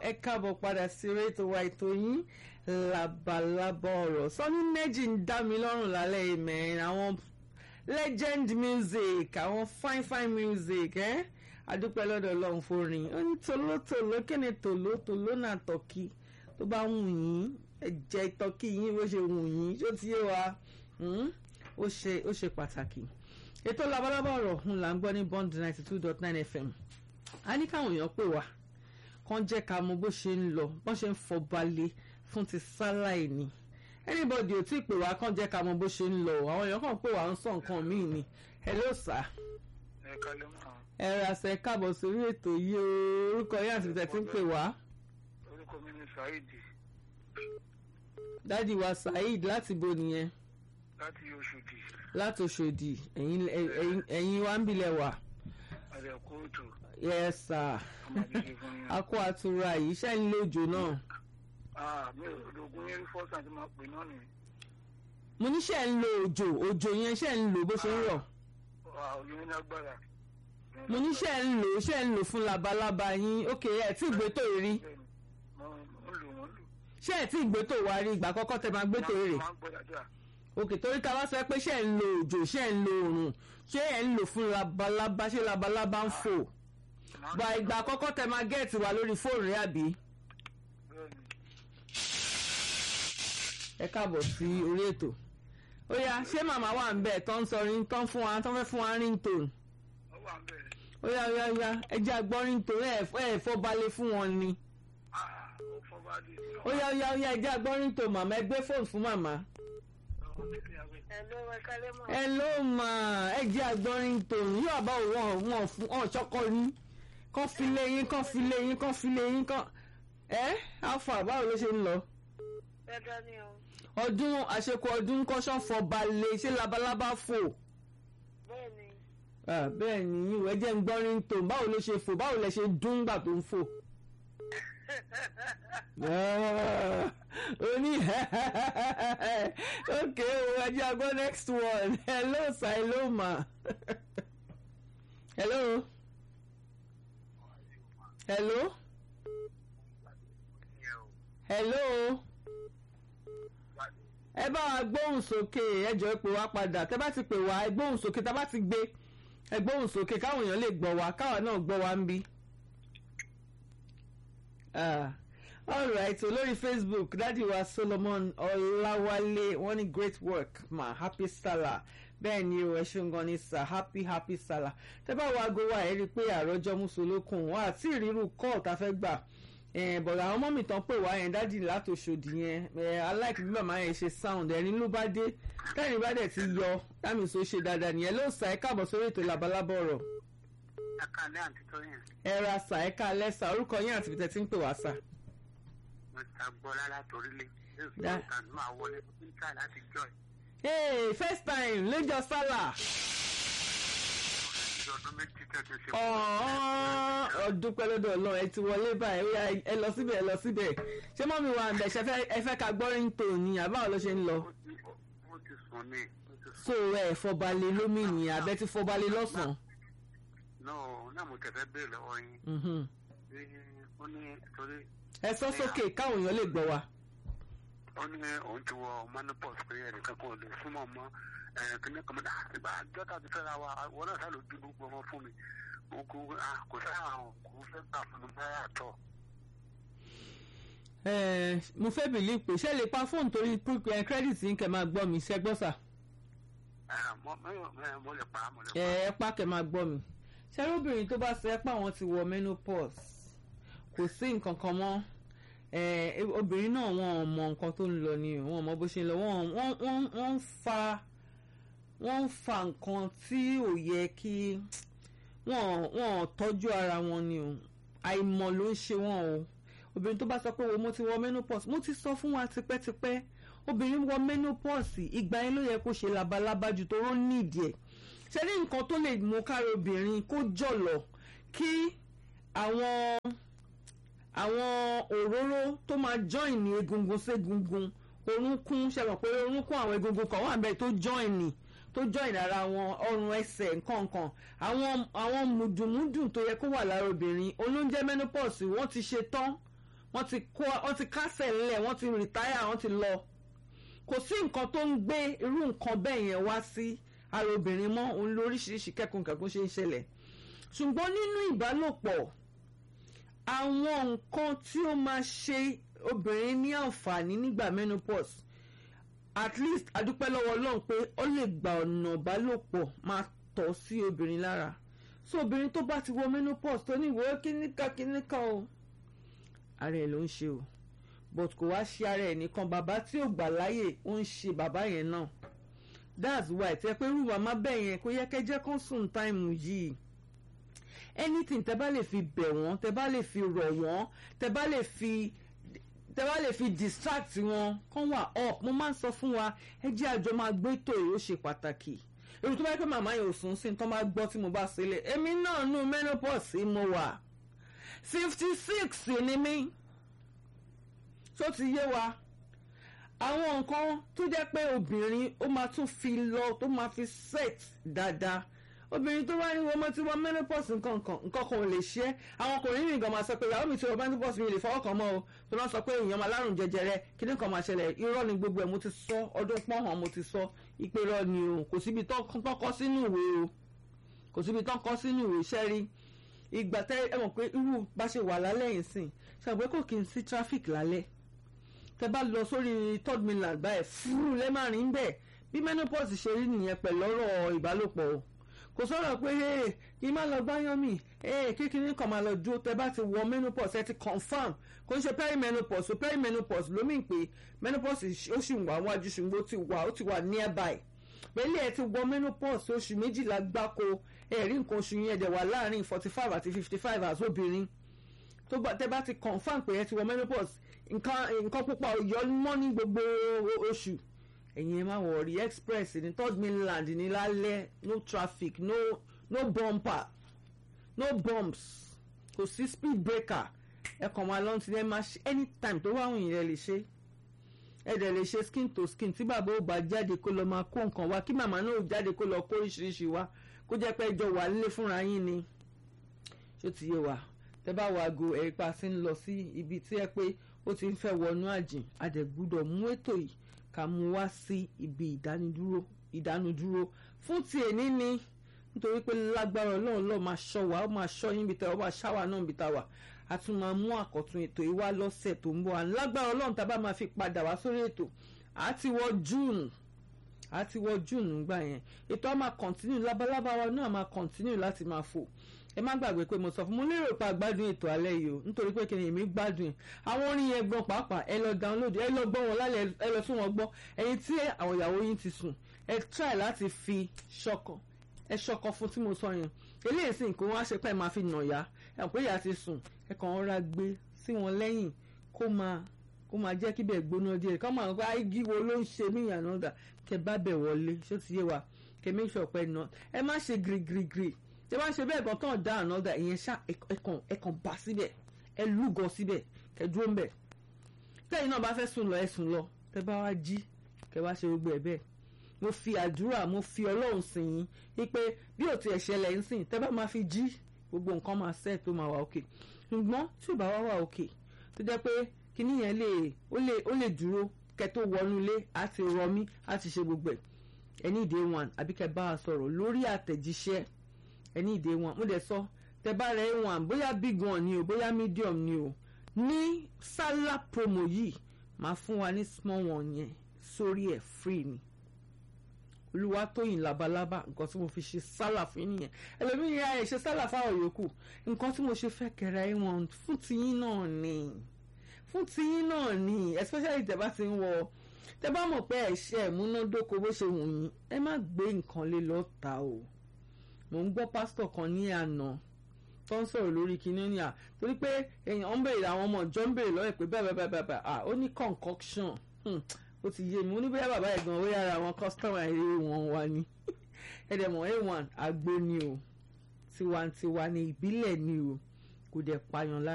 ẹ káàbọ̀ padà sí rétò wa ètò yín labalábá ọ̀rọ̀ sọ́ni méjì ń dá mi lọ́rùn lálẹ́ ìmẹ̀ àwọn legend music àwọn fine fine music ẹ́ adúpẹ́ lọ́dọ̀ ọlọ́run forin ó ní tòlótòló kí ni tòlótòló náà tọ́kì tó bá wù yín ẹ jẹ tọ́kì yín bó ṣe wù yín ṣó ti yé wa ó ṣe ó ṣe pàtàkì ètò labalábá ọ̀rọ̀ ń là ń gbọ́ ní bond ninety two dot nine fm a ní káwọn èèyàn pè wá kàn jẹ́ ká mọ bó ṣe ń lọ bó ṣe ń fọbalẹ̀ fún ti sáláì ni anybody ò tí ì pè wá kàn jẹ́ ká mọ bó ṣe ń lọ àwọn èèyàn kàn pè wá ń sọ nǹkan míì ni hello sir ẹ kálẹ́ mọ́ ẹ ra ṣe káàbọ̀ sórí ètò yìí o orúkọ yín àti tẹ̀tí ń pè wá orúkọ mi ni Saheed dádì wa Saheed láti bo nìyẹn láti Ọ̀ṣọ́dì láti Òṣòdì ẹ̀yin ẹ̀yin ẹ̀yin wa ń bilẹ̀ wà àrẹ kóòtù yes sir ọmọdé fún yín. a kó àtura yìí iṣẹ́ ń lé òjò náà Ah, mi ò lóògùn yẹn rí fọ́sàn tí máa pè náà ni mo ní ṣe ń lo òjò òjò yẹn ṣe ń lò bó ṣe ń rọ̀ òyìn ní agbára. mo ní ṣe ń lò ṣe ń lò fún labalábá yín ókè ẹ tí ìgbé tó rí Bẹ́ẹ̀ni, mo ń lò wọ́n lò. ṣé ẹ tí ìgbé tó wá rí ìgbà àkọ́kọ́ tẹ máa gbé tó rè máa ń gbọ́ dáadáa. òkè torí ká wá sọ pé ṣe ń lo òjò ṣe ń lo òrùn ṣé ẹ ń lò fún labalábá ṣé labalábá ń fò Máa ń gba lò ìgbà àkọ́kọ́ tẹ máa gẹ́ẹ̀tì wá lórí fóònù rẹ àbí bẹ́ẹ̀ni. ẹ káàbọ̀ sí orí ètò ó yá ṣé màmá wà ń bẹ̀ tó ń sọ ring tó ń fún wa tó ń fẹ́ fún wa ringtone Ó wà ń bẹ̀rẹ̀. ó yá ó yá ó yá ẹ jẹ́ àgbọ́ ringtone ẹ̀ ẹ̀ fọ́ balẹ̀ fún wọn ni Ah, ó fọ́ bá dé. ó yá ó yá ó yá ẹ jẹ́ àgbọ́ ringtone màmá ẹ gbé fóònù fún màmá. Hello, ẹ kálẹ́ mọ́. ẹ ló mà ẹ jẹ́ àgbọ́ ringtone yóò bá wọn wọn fún ọ ṣọkọ ní kán fi lé yín kán fi lé yín kán fi lé yín kán ẹ alfa báwo ló ṣe ń lọ Dáadáa ni o. ọdún àṣekọ ọdún kọ́sán fọ balẹ̀ ṣé labalábá fò. Bẹ́ẹ̀ni. Ah, bẹ́ẹ̀ ni ìwé jẹ́ ń gbọ́ ringtone báwo ló ṣe fò báwo lẹ ṣe dún gbà tó ń fò. Ah, ó ní ok o ẹ jẹ́ àgbọ̀ next one hello sir hello ma hello hello hello ẹ bá wa gbóhùn sókè ẹ jọ̀ọ́ pè wá padà tẹ bá ti pè wá ẹ gbóhùn sókè tá bá ti gbé ẹ gbóhùn sókè káwọn èèyàn lè gbọ́ wa káwa náà gbọ́ wa ń bí. Ah, alright so lórí facebook dádì wa solomon ọláwálé wọ́n ní great work ma happy salah bẹ́ẹ̀ ni o ẹ ṣeun gan ni sir happy happy salah tẹ́ bá wo aago wa ẹ rí i pé àròjọ mùsùlùkùn wọn àti ìrírù kọ́ọ̀ tá a fẹ́ gbà bọ̀dọ̀ àwọn mọ́mì tán pè wá yẹn dádì látòṣòdì yẹn aláìkí bí màmá yẹn ṣe sound ẹ̀rín ló bá dé tẹ́rìn bá dẹ̀ ti yọ dámì sọ ṣe dáadáa nìyẹn ló sà ẹ́ káàbọ̀ sórí ètò labalábá ọ̀rọ̀ Akálẹ́ àǹtí Tóyìn. ẹ ra sà ẹ́ ká lẹ́sà orúkọ yín àti bìtẹ́ tí ń pè wá sà. Mo ta gbọ́ lára torílé. Yóò Dá. fi ọ̀tàn máa wọlé fún ká láti jọ ẹ̀. hey first time lẹ́jọ́ sálà Ìjọ ọdún méjì tẹ̀sí ṣe. ọ̀ọ́n ọdún pẹ́ lọ́dọ̀ ọlọ́run ẹ ti wọlé báyìí ó yá ẹ lọ síbẹ̀ ẹ lọ síbẹ̀ ṣé mọ́mí wa ń bẹ̀ ṣe fẹ́- ẹ fẹ́ ká gbọ́ ringtone ni àbáwọ̀ ló ṣe ń lọ Ó ti- ó ti sùn ní. ó ti sùn. so ẹ fọbalẹ̀ lómìnì àbẹ́ ti fọbalẹ̀ lọ́sàn-án. náà náà mo tẹ̀fẹ́ béèrè lọ́wọ́ yín Mhm. pé ó ní torí ẹ sọ sókè káwọn èèyàn lè gbọ́ wa. ó ní òun ti wọ manopause pé ẹnìkan kan ò lè súnmọ́ mọ́ kíní kan mọ́tà ìgbà jọ́tà ti fẹ́ra wa wọn náà sá ló bí gbogbo ọmọ fún mi mo kò ah, kò sáà àwọn kò fẹ́ gbà fún mi báyà tọ̀ Ẹ, mo fẹ́ bìlí pé ṣé lè pa fóònù torí pé credit yín kẹ́ máa gbọ́ mi ṣẹ́ gbọ́ sà. Ah, mo- mo- mo- mo lè pa mo lè ẹ pa ẹ pa kẹ́ máa gbọ́ mi. ṣẹ́rọ́bìnrin tó bá sọ ẹ́ pé àwọn ti wọ menopause kò sí nǹkan kan mọ́ ẹ obìnrin náà wọn ò mọ nǹkan tó ń lọ ni o, wọn ò mọ bó ṣe ń lọ wọn wọn wọn wọn ń fa wọn ń fa nǹkan tí ò yẹ kí wọn wọn ò tọ́jú ara wọn ni o àìmọ̀ ló ń ṣe wọn o obìnrin tó bá sọ pé wo mo ti wọ menopause mo ti sọ fún wa tipẹ́tipẹ́ obìnrin wọ menopause ìgbà yẹn ló yẹ kó ṣe labalábá ju tó rán nídìí ẹ̀ ṣe ní nǹkan tó lè mú kára obìnrin kó jọ̀lọ̀ kí àwọn àwọn òróró tó máa join ní egungun ségungun orúnkún ṣe mọ̀ pé orúnkún àwọn egungun kan wà bẹ́ẹ̀ tó join ní tó join ara wọn ọrùn ẹsẹ̀ nǹkankan àwọn àwọn mùdùmùdù tó yẹ kó wà lára obìnrin olóúnjẹ menopause wọ́n ti ṣe tán wọ́n ti kó wọ́n ti kásẹ̀ ńlẹ̀ wọ́n ti rìtáyà wọ́n ti lọ kò sí nǹkan tó ń gbé irú nǹkan bẹ́ẹ̀ yẹn wá sí ara obìnrin mọ́ òun lóríṣiríṣi kẹ́kùnkẹ́kùn ṣe ń ṣẹlẹ̀ ṣùgbọ́n nínú ìbálòpọ̀ àwọn nǹkan tí ó máa ṣe obìnrin ní àǹfààní nígbà menopause at least adúpẹ́ lọ́wọ́ ọlọ́run pé ó lè gba ọ̀nà ìbálòpọ̀ máa tọ̀ sí obìnrin lára so obìnrin tó bá ti wọ menopause tó ní ìwé kíníkà kíníkà o ara ẹ̀ ló ń ṣe o but kò wá ṣe ara ẹ̀ nìkan bàbá tí ò gbà láyè ó ń ṣe bàbá yẹn náà that's why tẹ pé irú màmá bẹ́ẹ̀ yẹn kó yẹ kẹ́ jẹ́ kán sùn táìmù yìí anything tẹ bá lè fi bẹ̀ wọ́n tẹ bá lè fi rọ̀ wọ́n tẹ bá lè fi tẹ bá lè fi distract wọn kán wà up mo máa ń sọ fún wa ẹ jẹ́ àjọ máa gbé ètò yìí ó ṣe pàtàkì èrò tó bá yẹ pé màmá yẹn ò sùn sí tó máa gbọ́ tí mo bá sílẹ̀ èmi náà nù menopause mo wà fifty six ni mí tó ti yé wa àwọn nǹkan tó jẹ́ pé obìnrin ó máa tún fi lọ tó máa fi set dáadáa obìnrin tó bá ní wọ́n mọ́ tí wọ́n menopause nǹkan kan nǹkan kan ò lè ṣe é àwọn ọkùnrin ní nǹkan máa sọ pé ìyàwó mi tí wọ́n menopause mi lè fọwọ́ kan mọ́ o tó náà sọ pé èèyàn máa lárùn jẹjẹrẹ kí ní kan máa ṣẹlẹ̀ irọ́ ni gbogbo ẹ̀ mo ti sọ ọdún pọ́hàn mo ti sọ ìpè rọ ni o kò síbi tó kọ́ sínú ìwé o kò síbi tó kọ́ sínú ìwé iṣẹ́ rí ìgbà tẹ́ ẹ mọ̀ pé irú bá ṣe wà lálẹ́ yìí sìn ṣàgbé kò kí n sí traffic lálẹ́ tẹ́ bá lọ sórí third mainland báyìí fúrú lẹ́màrin bẹ́ẹ̀ bí menopause ṣe rí nìyẹn pẹ̀lú ọ̀rọ̀ ìbálòpọ̀ o kò sọ̀rọ̀ pé ee kí n má lọ gbáyán mi ee kékeré kan máa lọ dúró tẹ́ bá ti wọ menopause ẹ ti confam kò ń ṣe perimenopause o perimenopause ló mìn pé menopause ó sì wà wájú ṣùgbọ́n ó ti wà ó ti wà nearby pẹ̀lú ẹ ti wọ menopause oṣù méjìlá gbáko ẹ̀rí nǹkan oṣù yẹn dẹ̀ wà láàrin forty five àti fifty five as obìnrin tó bá tẹ́ bá ti confam pé ẹ ti wọ menopause nǹkan nǹkan pupa ò yọ mọ́ ní gbogbo oṣù ẹ̀yin ẹ má wọ̀rí express ní third mainland ní lálẹ́ no traffic no no bumper no bumps kò sí speed breaker ẹ kàn máa lọ́n ti ẹ máa ṣe anytime tó wáhùn yìí ẹ lè ṣe ẹ dẹ̀ lè ṣe skin to skin tí bàbá ò bá jáde kó lọ máa kó nǹkan wá kí màmá náà ò jáde kó lọ kó oríṣiríṣi wá kó jẹ́ pé ẹjọ́ wà nílé fúnra yín ni ṣó ti yé wa tẹ bá wo aago ẹ̀ pa sí ń lọ sí ibi tí ẹ pé ó ti ń fẹ́ wọnú àjìn a dẹ̀ gbúdọ̀ mú ètò yìí ká mú wá sí ibi ìdánidúró ìdánudúró fún ti èní ni nítorí pé lágbára ọlọ́run lọ́ọ́ máa ṣọ́ wa ó máa ṣọ́ yín bí tẹ́ ọ máa ṣáwa náà bí ta wà a tún máa mú àkọ́tún ètò yìí wá lọ́sẹ̀ tó ń bọ̀ à lágbára ọlọ́run tá a bá máa fi padà wá sórí ètò a ti wọ june a ti wọ june nígbà yẹn ètò a máa continue labalábá wa náà máa continue láti máa fò ẹ má gbàgbé pé mo sọ fún mo lérò pé àgbádùn ètò alẹ́ yìí o nítorí pé kí ni èmi gbádùn ẹ̀ àwọn orin yẹn gbọ́n pàápàá ẹ lọ download ẹ lọ gbọ́ wọn lálẹ́ ẹ lọ tún wọn gbọ́ ẹ̀yin tí àwọn ìyàwó yín ti sùn ẹ try láti fi ṣọkàn ẹ ṣọkàn fún tí mo sọ yẹn eléyìí sì kó wọn á ṣe pé ẹ máa fi nà ya ẹ pé ìyá ti sùn ẹ kàn rọra gbé sí wọn lẹ́yìn kó máa kó máa jẹ́ kí bẹ́ẹ̀ gbóná díẹ̀ kọ́ máa gba igi wo ló ń ṣe mí ìyànà ọ̀dà kẹ bá bẹ̀ wọlé ṣó ti yé wa kẹ make sure pé ná ẹ má ṣe girigirigiri tí wọ́n ṣe bẹ́ẹ̀ gan tán dá ànọ́dà ìyẹn ṣá ẹ̀kàn ẹ̀kàn bá síbẹ̀ ẹ lúgọ síbẹ̀ kẹ dúró ń bẹ̀ tẹ́yìn náà bá fẹ́ sùn lọ ẹ sùn lọ tẹ bá wá jí kẹ wá ṣe gbogbo ẹ̀ bẹ́ẹ̀ mo fi àdúrà mo fi ọlọ́run sìn yín wípé bí ò tiẹ̀ ṣẹlẹ̀ ń sìn tẹ́ bá máa fi jí gbogbo nǹkan máa ṣẹ́ tó máa wà òkè ṣùgbọ́n tí ò bá wá wà òkè tó jẹ́ pé kíní yẹn lè ó lè ó lè dúró kẹ tó wọnú ilé á ti rọmí á ti ṣe gbogbo ẹ̀ ẹni ìdè one àbí kẹ bá a sọ̀rọ̀ lórí àtẹ̀jíṣẹ́ ẹni ìdè one mo dẹ̀ sọ tẹ bá rẹ one bóyá big one ni o bóyá medium ni o ní sálà promo yìí máa fún wa ní small one yẹn sórí ẹ̀ free ni olúwatóyìn labalábá nǹkan tí mo fi ṣe sálà fún yín nìyẹn ẹlòmíì ya ẹ ṣe sálà fáwọn yòókù nǹkan tí mo ṣe fẹ́ kẹrẹ ẹ wọn fún tiyín náà ni fún tiyín náà ni especially tẹ́ bá ti ń wọ tẹ́ bá mọ̀ pé ẹ̀ṣẹ̀ múnádóko bó ṣe wù yín ẹ má gbé nǹkan lé lọ́ta o mò ń gbọ́ pásítọ̀ kan ní àná tó ń sọ̀rọ̀ lórí kinní ní à torí pé èèyàn ń bèrè àwọn ọmọ ìjọ ń bèrè lọ́wọ́ pé bẹ́ẹ̀ bẹ́ẹ̀ bẹ́ẹ̀ bẹ́ẹ̀ à ó ní concoction ó ti yé mi ó ní bóyá bàbá ẹ̀ gan-an ó yára àwọn kọ́sítọ́mà ilé wọn wá ní ẹ̀dẹ̀mọ̀ a1 àgbo ni o tiwantiwa ni ìbílẹ̀ ni o kò dẹ̀ pààyàn lára.